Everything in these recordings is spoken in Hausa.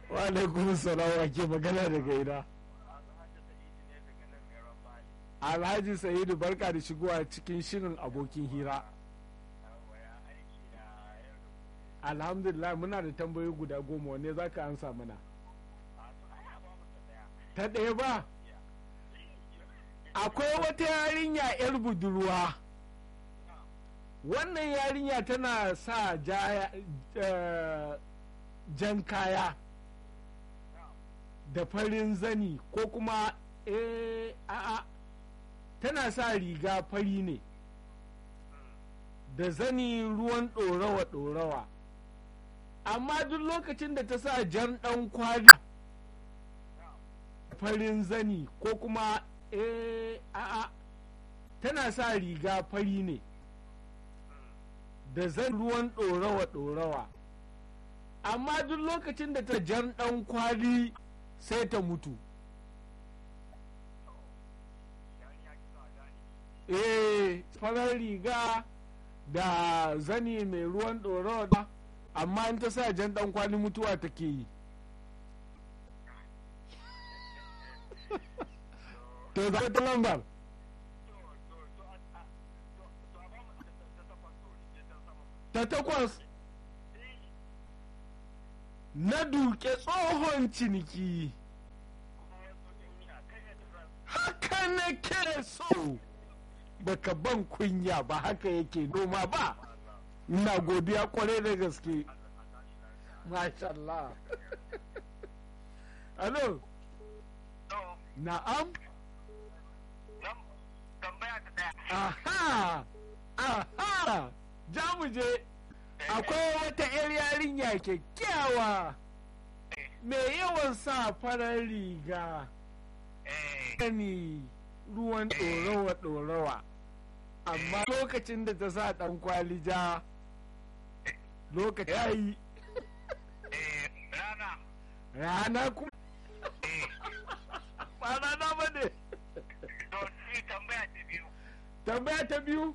wa alaikum salam wa ke magana daga ina alhaji sa'idu barka da shigowa cikin shirin abokin hira alhamdulillah muna da tambayoyi guda goma wanne za ka ansa mana ta ɗaya ba akwai wata yarinya 'yar budurwa wannan yarinya tana sa ja, uh, jan kaya da farin zani ko kuma eh a'a tana sa riga fari ne da zani ruwan ɗorawa ɗorawa amma duk lokacin da ta sa jan ɗan kwali farin zani ko kuma eh a'a tana sa riga fari ne da zan ruwan ɗorawa ɗorawa amma duk lokacin da ta jan ɗan kwali sai ta mutu eh farar riga da zani mai ruwan ɗorawa amma in ta sa jan ɗan kwali mutuwa take yi to za ta lambar ta takwas na duke tsohon ciniki haka na ke so baka ban kunya ba haka yake noma ba ina godiya kwarai da gaske mashallah alo na'am aha aha ja mu je akwai wata 'yar yarinya kyakkyawa mai yawan sa farar riga gani ruwan ɗorawa ɗorawa amma lokacin da ta sa ɗan kwali ja lokaci ya yi rana kuma ba rana ba ne tambaya ta biyu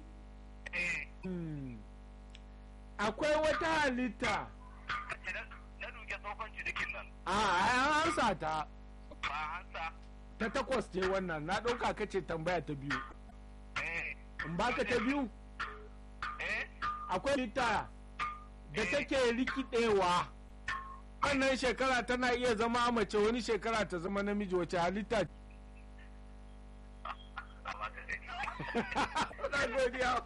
akwai wata halitta na duke tsohon cinikin nan a an ansa ta ba hansa ta takwas ce wannan na ɗauka ka ce tambaya ta biyu eh in baka ta biyu eh akwai halitta da take rikidewa wannan shekara tana iya zama mace wani shekara ta zama namiji wace halitta amma ka gani na godiya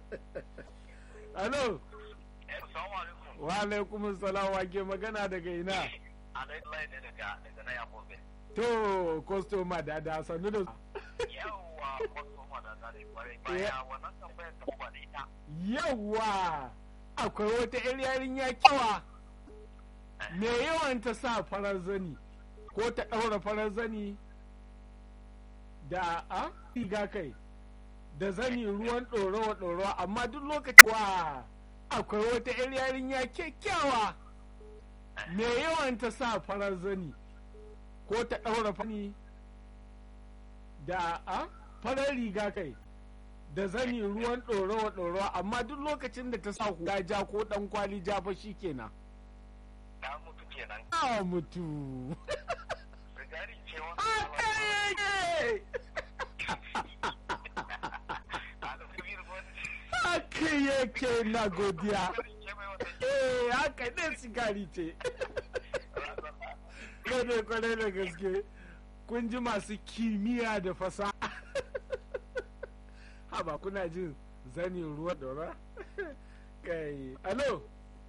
alo eh assalamu alaikum wa alaikum salam wa ke magana daga ina alai lai ne daga daga na yakobe to kwastoma da da sannu da yawwa wasu ma da zare kwarai baya wannan tambayar ta ba da ita yawa akwai wata 'yar yarinya kyawa me yawan ta sa farar zani ko ta ɗaura farar zani da a riga kai da zani ruwan ɗorawa ɗorawa amma duk lokaci wa akwai wata 'yar yarinya kyakkyawa me yawan ta sa farar zani ko ta ɗaura fani da a farar riga kai da zani ruwan ɗorawa ɗorawa amma duk lokacin da ta sa hula ja ko ɗan kwali ja fa shi kenan na mutu kenan a mutu rigari ce haka yake haka yake na godiya eh haka ne sigari ce kwarai kwarai da gaske kun ji masu kimiyya da fasaha haba kuna jin zani ruwa dora kai alo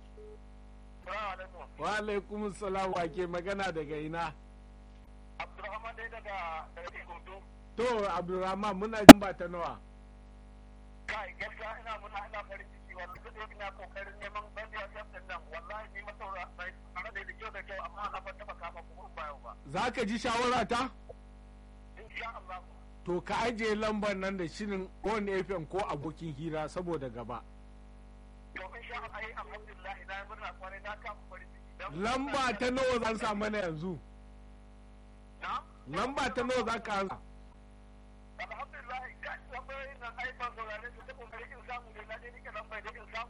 wa alaikum salam wa ke magana daga ina Abdulrahman dai daga daga Ikoto. to abdulrahman muna jin ba ta nawa Kai gaskiya ina muna ina farin ciki wallahi duk da ina kokarin neman bandiya din nan wallahi ni masaura bai tare da kyau da kyau amma na ba taba kama ku ba yau ba. za ka ji shawara ta Insha Allah. to ka ajiye lambar nan da shirin on fm ko abokin hira saboda gaba To insha Allah ai alhamdulillah ina murna kwarai na kama farin ciki. Dan- lamba ta nawa zan sa mana yanzu Na? lamba ta nawa za ka ansa Alhamdulillah kai lambar nan ai ban saurare su ta kokarin in samu da na je nike lambar da in samu